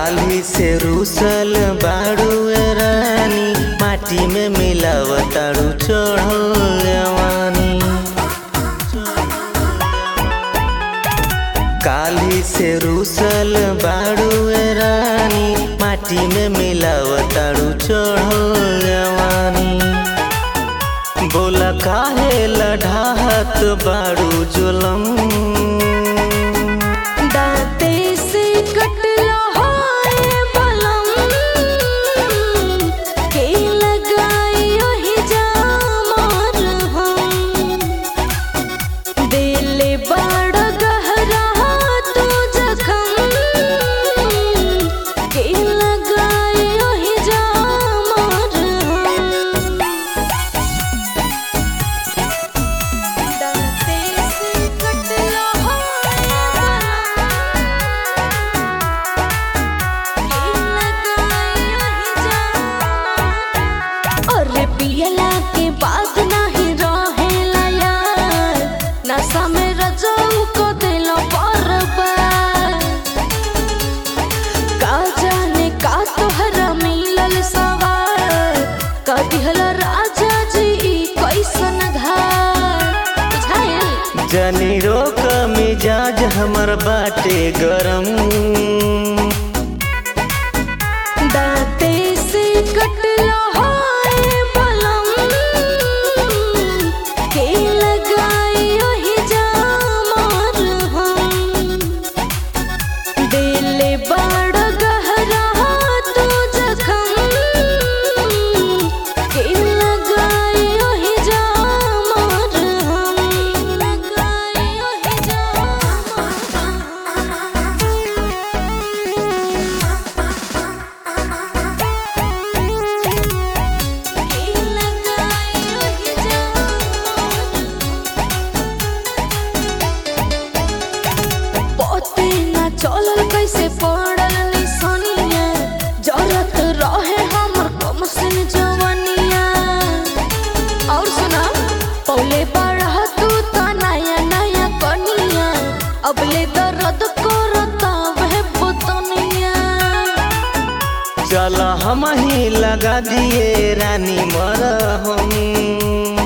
काली से रूसल बाड़ू रानी माटी में मिलावताड़ू चढ़ल जवानी काली से रूसल बाड़ू रानी माटी में मिलावताड़ू चढ़ल जवानी बोला काहे लढ़ाहत बाड़ू जुलम दांते से कटलो हाय बलम के लगाई ओहि जामर हम दिल बड़ गहरा तू जखम के लगाई ओहि जामर हम दांते से कटलो अरे पियला के बाद नाही रहेला यार नशा में रजऊ को दिलो बर्बाद का जाने का तोहरा मिलल सवार का दिहला राजा जी ई कैसन घाट बुझाइल जनी रोक मिजाज हमर बाटे गरम दांते से कटलो हाय बलम के लगाई ओहि जामर हम दिल बड़ गहरा तू जखम के लगाई ओहि जामर हम लगाई ओहि पोते ना चलल कैसे पड़ल निसनिया जरत रहे हमर कम सिन जवनिया और सुना पौले बढ़ा तू तो नया नया कनिया अबले दर्द करता वह पुतनिया चल हम ही लगा दिए रानी मर हम